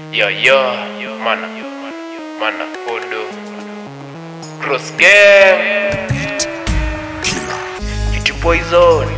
Yo yo, mana, mana podo, cross game, kitu poison,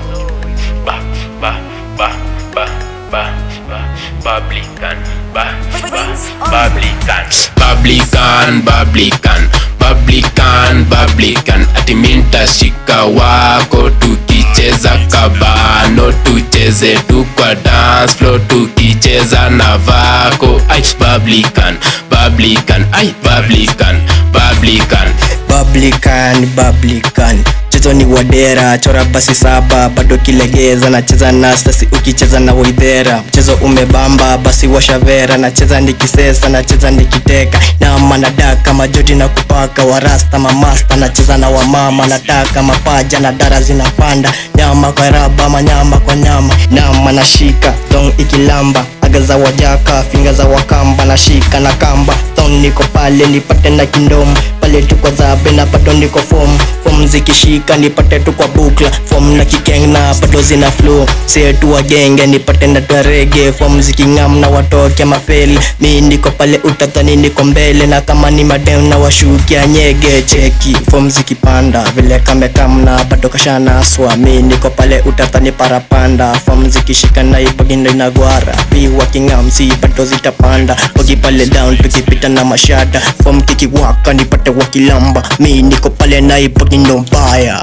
ba ba ba ba ba ba, Publican, ba ba, Publican, Publican, Publican, Publican, Publican, ati minta shika wako tukicheza kabano, tucheze tu kwa dance floor tukicheza na vako, ai Publican, Publican, ai Publican, Publican, Publican, Publican mchezo ni wadera chora basi saba bado kilegeza nacheza na stasi ukicheza na waidhera mchezo umebamba basi washavera nacheza nikisesa nacheza nikiteka nama nadaka majoti na kupaka warasta mamasta nacheza na wamama nataka mapaja na dara zinapanda nyama kwa raba manyama kwa nyama nama nashika dong ikilamba aga za wajaka finga za wakamba nashika na kamba thon niko pale nipate na kindomo pale tuko zabe na bado niko fom fom zikishika nipate tu kwa bukla fom na kikeng na bado zina flow setu wagenge nipate na twarege fom zikingam na watoke mapeli mi niko pale utatani niko mbele na kama ni madem na washukia nyege cheki fom zikipanda vile kamekamna bado kashanaswa mi niko pale utatani parapanda fom zikishika na ipagindo inagwara pi wakingam si bado zitapanda waki pale down tukipita na mashada fom kikiwaka nipate wakilamba mi niko pale na ipagindo mbaya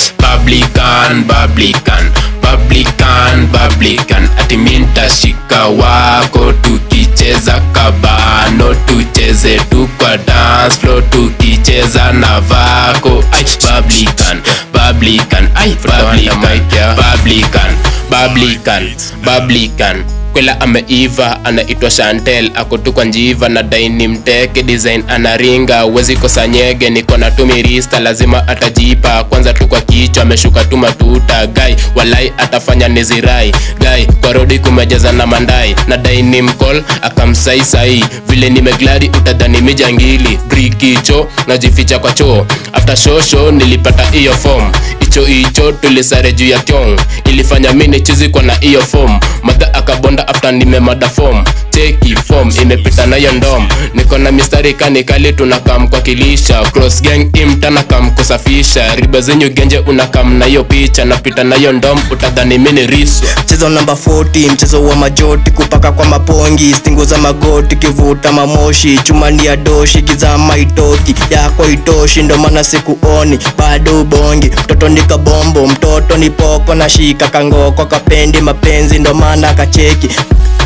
Publican, Publican, Publican, Publican, ati minta shika wako tukicheza kabano, tucheze tu kwa dance floor tukicheza na vako, ai Publican, Publican, ai Publican, Publican, Publican, Publican kwela ameiva anaitwa Chantel ako tu kwa njiva na daini mteke design anaringa wezi kosa nyege niko na tumirista lazima atajipa kwanza tu kwa kichwa ameshuka tu matuta gai walai atafanya nizirai gai kwa rodi kumejaza na mandai na daini mkol akamsai sai vile nimegladi utadhani mijangili brikicho najificha kwa choo after show show nilipata hiyo form icho icho tulisare juu ya kyong ilifanya mini chizi kwa na hiyo form madha akabonda after nimemada form cheki form imepita nayo ndom niko na mistari kanikali tunakam kwa kilisha cross gang imtana kam kusafisha riba zenyu genje unakam nayo picha napita nayo ndom utadhani mini riswa mchezo namba 40 mchezo wa majoti kupaka kwa mapongi stingo za magoti kivuta mamoshi chumani ya doshi kizama itoki yako itoshi ndo maana sikuoni bado ubongi mtoto ni kabombo mtoto ni poko na shika kangoko kapendi mapenzi ndo maana kacheki